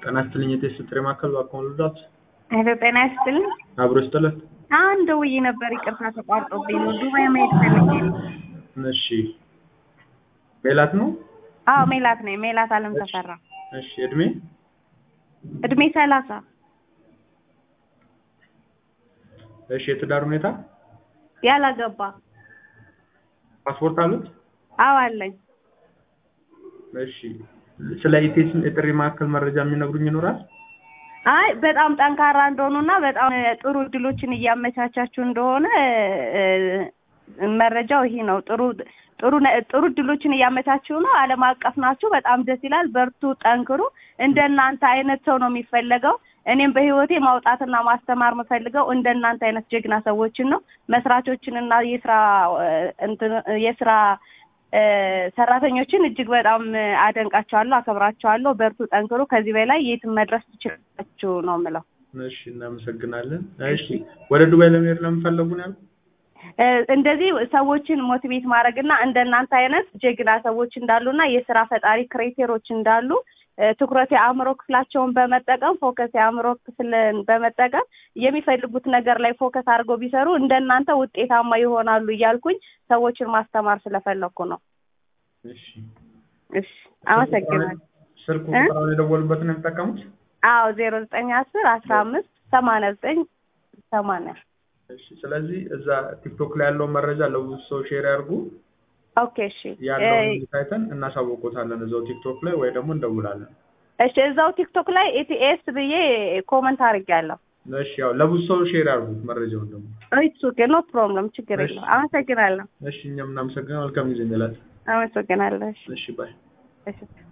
ጤና ይስጥልኝ የቴስት ጥሪ ማዕከል እባክዎን ልርዳዎት? ሄሎ ጤና ይስጥልኝ። አብሮ ይስጥልን። አሁን ደውዬ ነበር ይቅርታ ተቋርጦብኝ ነው። ዱባይ መሄድ ፈልጌ ነው። እሺ ሜላት ነው? አዎ ሜላት ነኝ። ሜላት አለም ተፈራ። እሺ እድሜ? እድሜ ሰላሳ እሺ የትዳር ሁኔታ? ያላገባ ፓስፖርት አሉት? አዎ አለኝ። እሺ ስለ ኢቴስ የጥሪ ማዕከል መረጃ የሚነግሩኝ ይኖራል? አይ በጣም ጠንካራ እንደሆኑና በጣም ጥሩ እድሎችን እያመቻቻችሁ እንደሆነ እ፣ መረጃው ይሄ ነው። ጥሩ ጥሩ ነ- ጥሩ እድሎችን እያመቻችሁ ነው። ዓለም አቀፍ ናችሁ። በጣም ደስ ይላል። በርቱ፣ ጠንክሩ። እንደናንተ አይነት ሰው ነው የሚፈለገው። እኔም በህይወቴ ማውጣትና ማስተማር የምፈልገው እንደናንተ አይነት ጀግና ሰዎችን ነው። መስራቾችንና የስራ እ፣ እንትን የስራ እ፣ ሰራተኞችን እጅግ በጣም አደንቃቸዋለሁ፣ አከብራቸዋለሁ። በርቱ፣ ጠንክሩ። ከዚህ በላይ የትም መድረስ ትችላላችሁ ነው የምለው። እሺ እናመሰግናለን። እሺ ወደ ዱባይ ለመሄድ ለምፈለጉ ነው ያሉት? እ፣ እንደዚህ ሰዎችን ሞቲቬት ማድረግ እና እንደናንተ አይነት ጀግና ሰዎች እንዳሉና የስራ ፈጣሪ ክሬቴሮች እንዳሉ እ፣ ትኩረት የአእምሮ ክፍላቸውን በመጠቀም ፎከስ የአእምሮ ክፍልን በመጠቀም የሚፈልጉት ነገር ላይ ፎከስ አድርገው ቢሰሩ እንደናንተ ውጤታማ ይሆናሉ እያልኩኝ ሰዎችን ማስተማር ስለፈለኩ ነው። እሺ እሺ፣ አመሰግናለሁ። ስልክ እ? ቁጥሩን የደወሉበትን ነው የሚጠቀሙት? አዎ ዜሮ ዘጠኝ አስር አስራ አምስት ሰማንያ ዘጠኝ ሰማንያ እሺ ስለዚህ እዛ ቲክቶክ ላይ ያለውን መረጃ ለብዙ ሰው ሼር ያድርጉ። ኦኬ እሺ ያለውን እ፣ ሊንክ አይተን እናሳውቆታለን እዛው ቲክቶክ ላይ ወይ ደግሞ እንደውላለን። እሺ እዛው ቲክቶክ ላይ ኤቲኤስ ብዬ ኮመንት አድርጌያለሁ። እሺ ያው ለብዙ ሰው ሼር ያድርጉ መረጃውን ደግሞ። ኢትስ ኦኬ ኖ ፕሮብለም ችግር እሺ። የለውም። አመሰግናለሁ እሺ እኛም እናመሰግናለን። መልካም ጊዜ እንላለን። አመሰግናለሁ። እሺ እሺ ባይ። እሺ